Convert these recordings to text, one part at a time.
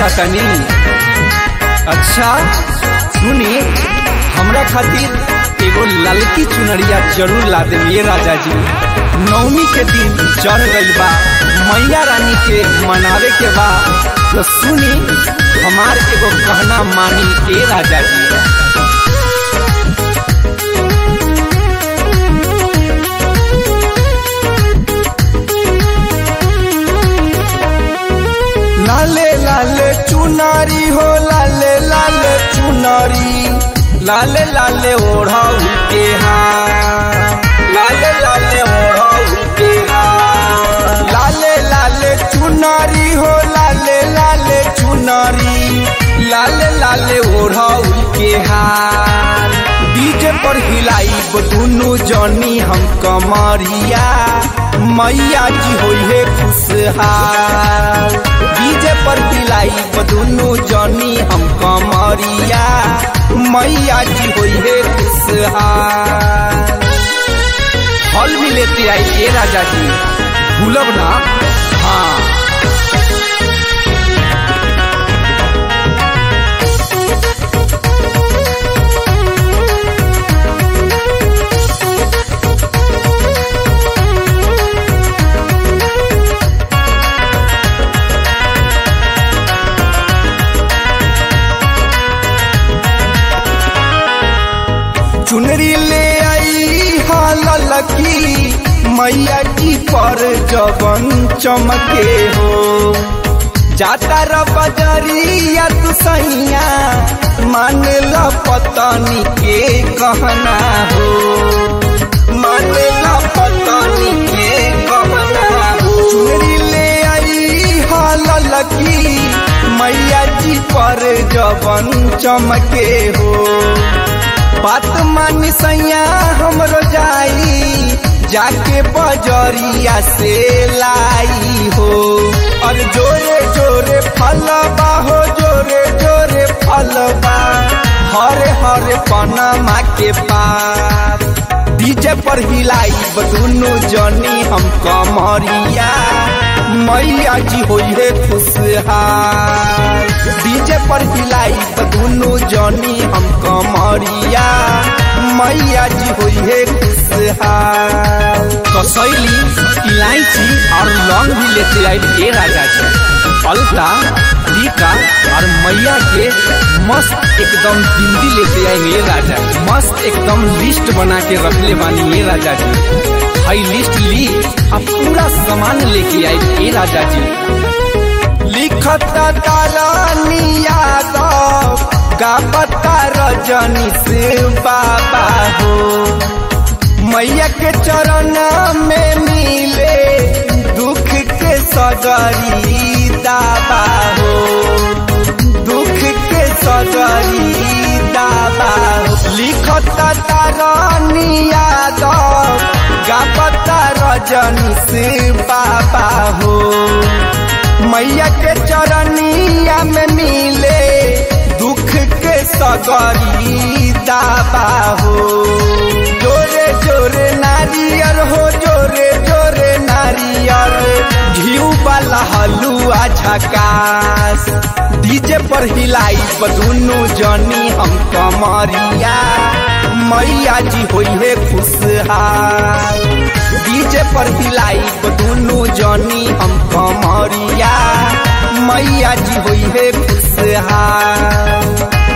चाहतनी अच्छा सुनी हमरा खातिर एगो ललकी चुनरिया जरूर ला देलिए राजा जी नवमी के दिन चढ़ गइल बा मैया रानी के मनावे के बा तो सुनी हमार एगो कहना मानी ए राजा जी लाले लाले चुनारी हो लाले लाले चुनारी लाले लाले ओढ़ाऊ के हाँ लाले लाले ओढ़ाऊ के हाँ लाले लाले चुनारी हो लाले लाले चुनारी लाले लाले ओढ़ाऊ के हार डीजे पर हिलाई दुनू जनी हम कमरिया मैया जी होई है खुशहाल डीजे पर हिलाई दुनू जनी हम कमरिया मैया जी होई है खुशहाल फल भी लेते आई ए राजा जी भूलब ना हाँ चुनरी ले आई हाल लकी मैया जी पर जबन चमके हो जाता र बजरिया तू सैया मान ल पतनी के कहना हो मान ल पतनी के कहना हो चुनरी ले आई हाल लकी मैया जी पर जबन चमके हो बात मानी सैया हमरो जाई जाके बजरिया से लाई हो और जोरे जोरे फलबा हो जोरे जोरे फलबा हरे हरे पनमा के पास डीजे पर हिलाई दुनू जनी हम कमरिया मैया जी होई है खुशहाल डीजे पर हिलाई दुनू जनी हम कमरिया मैया जी होई है खुशहाल कसैली इलायची और लौंग भी लेते आई ए राजा जी अलता टीका और मैया के मस्त एकदम बिंदी लेते आए ये राजा जी मस्त एकदम लिस्ट बना के रखले बानी ये राजा जी हाई लिस्ट ली अब पूरा सामान लेके आए ए राजा जी लिखत तारानी यादव गापता रजनी से बाबा हो मैया के चरण में मिले दुख के सगरी दाबा हो दुख के सगरी दाबा हो लिखत तारानी यादव गापता रजनी से बाबा हो मैया के चरनिया में मिले दुख के सगरी दाबा हो जोरे जोरे नारियर हो जोरे जोरे नारियर घिऊ वाला हलुआ झकास डीजे पर हिलाई दुनू जनी हम कमरिया मैया जी होई है खुशहाल डीजे पर हिलाई दुनू जनी हम कमरिया मैया जी होई है खुशहाल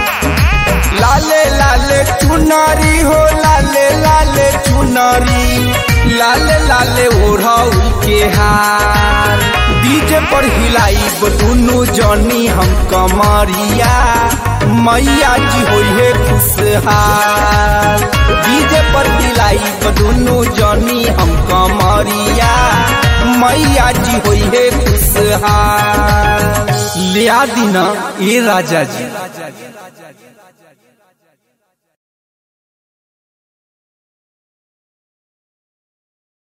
लाले लाले चुनारी हो लाले लाले चुनारी लाले लाले ओढ़ाऊ के हार डीजे पर हिलाई दुनू जनी हम कमरिया मैया जी होई है खुशहाल डीजे पर हिलाई दुनू जनी हम कमरिया मैया जी होई है खुशहाल लिया दीना ए राजा जी